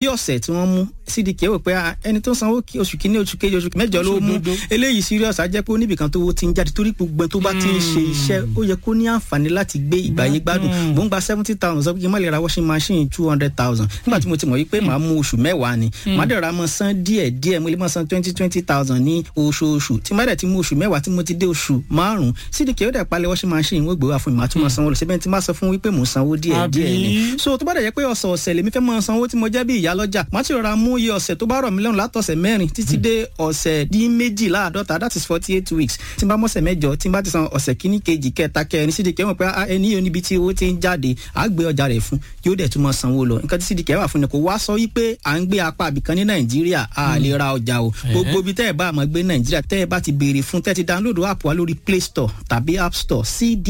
ọ̀sẹ̀ tí wọ́n mú cdk wò pé ẹni tó sanwó oṣù kínní oṣù kejì oṣù mẹ́jọ ló mú eléyìí serious á jẹ́ pé oníbìkan tó ti ń jáde torí gbogbo tó bá ti ń ṣe iṣẹ́ ó yẹ kó ní àǹfààní láti gbé ìgbàyé gbádùn mò ń gba seventy thousand sọ pé kí n má lè ra washing machine two hundred thousand nígbà tí mo ti mọ̀ wípé màá mú oṣù mẹ́wàá ni màá dẹ̀ ra mọ́ san díẹ̀ díẹ̀ mo lè mọ́ san twenty twenty thousand ní oṣooṣù tí má dẹ̀ ti mú oṣù mẹ́wàá tí mo ti dé oṣù márùn-ún cdk ó dẹ̀ palẹ̀ washing machine wọ́n gbé wá fún mi màá tún mọ́ sanwó lọ síbẹ̀ tí má sọ fún wípé mò ń sanwó díẹ̀ díẹ̀ ni so tó bá dẹ̀ jẹ́ pé ọ̀sẹ̀ ọ̀sẹ̀ lèmi fẹ́ mọ́ sanwó tí mo jẹ́ bí ìyá lọ́jà má ti rọra mú iye ọ̀sẹ̀ tó bá rọ̀ mí lọ́rùn látọ̀sẹ̀ mẹ́rin títí dé ọ̀sẹ̀ dín méjìláàdọ́ta that is forty eight weeks tí n bá mọ̀sẹ̀ mẹ́jọ tí n bá ti san ọ̀sẹ̀ kíní kejì kẹta kẹrin cdk mọ̀ pé ẹni yóò níbi tí owó ti ń jáde á gbé ọjà rẹ̀ fún yóò dẹ̀ tún mọ́ sanwó lọ nǹkan tí cdk wà fún ni kò wá sọ wípé à ń gbé apá àbìkan ní nàìjíríà a lè ra ọjà o gbogbo ibi tẹ́ ẹ bá àmọ́ gbé nàìjíríà tẹ́ ẹ bá ti béèrè fún tẹ́ ti download app wa lórí play store tàbí app store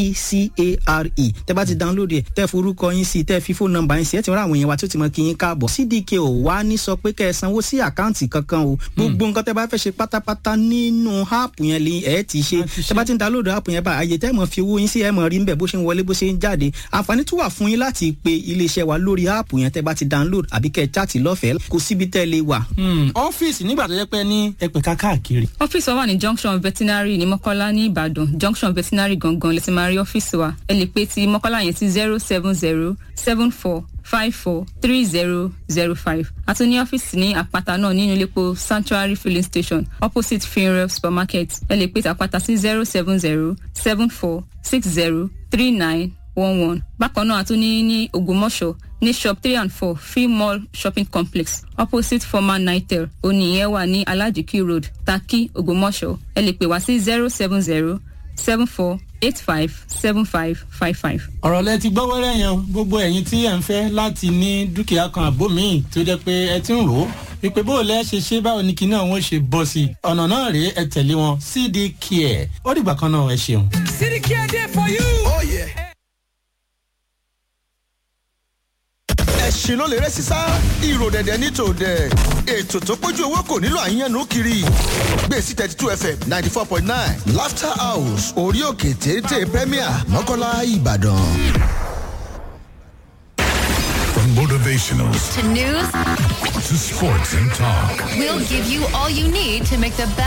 cdcare tẹ́ bá ti download ẹ̀ tẹ́ forúkọ yín sí tẹ́ fi fóònù nọ́mbà yín sí ẹ̀ ti rán àwọn èèyàn wa tó ti mọ kí yín káàbọ̀ cdk ò wá ní sọ pé kẹ́ ẹ sanwó sí àkáǹtì kankan o gbogbo nǹkan tẹ́ bá fẹ́ ṣe pátápátá nínú app yẹn lè ẹ̀ ti ṣe tẹ́ bá ti ń download app yẹn bá àyè tẹ́ mọ̀ fi owó yín sí ẹ̀ mọ̀ rí nbẹ̀ bó ṣe ń wọlé bó ṣe ń jáde àǹfààní tún wà fún yín láti pe iléeṣẹ́ wa lórí app yẹn tẹ́ bá ti download àbí kẹ́ ẹ chat lọ́fẹ̀ẹ́ kò síbi tẹ́ lè wà. ọ́fíìsì nígbà tó yẹ pé ní ẹ̀pẹ̀ká káàkiri. ọ́fíìsì wa wà ní junction veterinary ní mọ́kọ́lá ní ìbàdàn junction veterinary gangan lè ti máa rí ọ́fíìsì wa ẹ lè pe ti mọ́kọ́lá yẹn sí zero seven zero seven four five four three zero zero five àti ní ọ́fíìsì ní àpáta náà nínú iléepo sanctuary filling station opposite funeral supermarket ẹ lè pe tàpáta sí zero seven zero seven four six zero three nine one one bákan náà àtún ní ní ògbómọ̀ṣọ́ ní shop three and four free mall shopping complex opposite former nitel oníyẹn wà ní alajiki road taki ògbómọ̀ṣọ́ ẹ lè pè wá sí zero seven zero seven four eight five seven five five five. ọ̀rọ̀ lẹ ti gbọ́ wẹ́rẹ́ yẹn gbogbo ẹ̀yin tí ẹ̀ ń fẹ́ láti ní dúkìá kan àbó míì tó jẹ́ pé ẹ ti ń rò ó wípé bó o lẹ́ ṣe ṣe báwo ni kinní àwọn ṣe bọ́ sí i ọ̀nà náà rèé ẹ tẹ̀lé wọn cd care ó dìgbà kan náà ẹ ṣeun. cd care dey for you. Oh, yeah. ẹ̀sìn ló lè rẹ́ sísá ìrò dẹ̀dẹ̀ ní tòdẹ̀ ètò tó pójú owó kò nílò àyànnú kiri gbèsè thirty two fm ninety four point nine laughter house orí òkè téńté premier mọ́kànlá ìbàdàn. From motivational to news to sports and talk. we'll give you all you need to make the best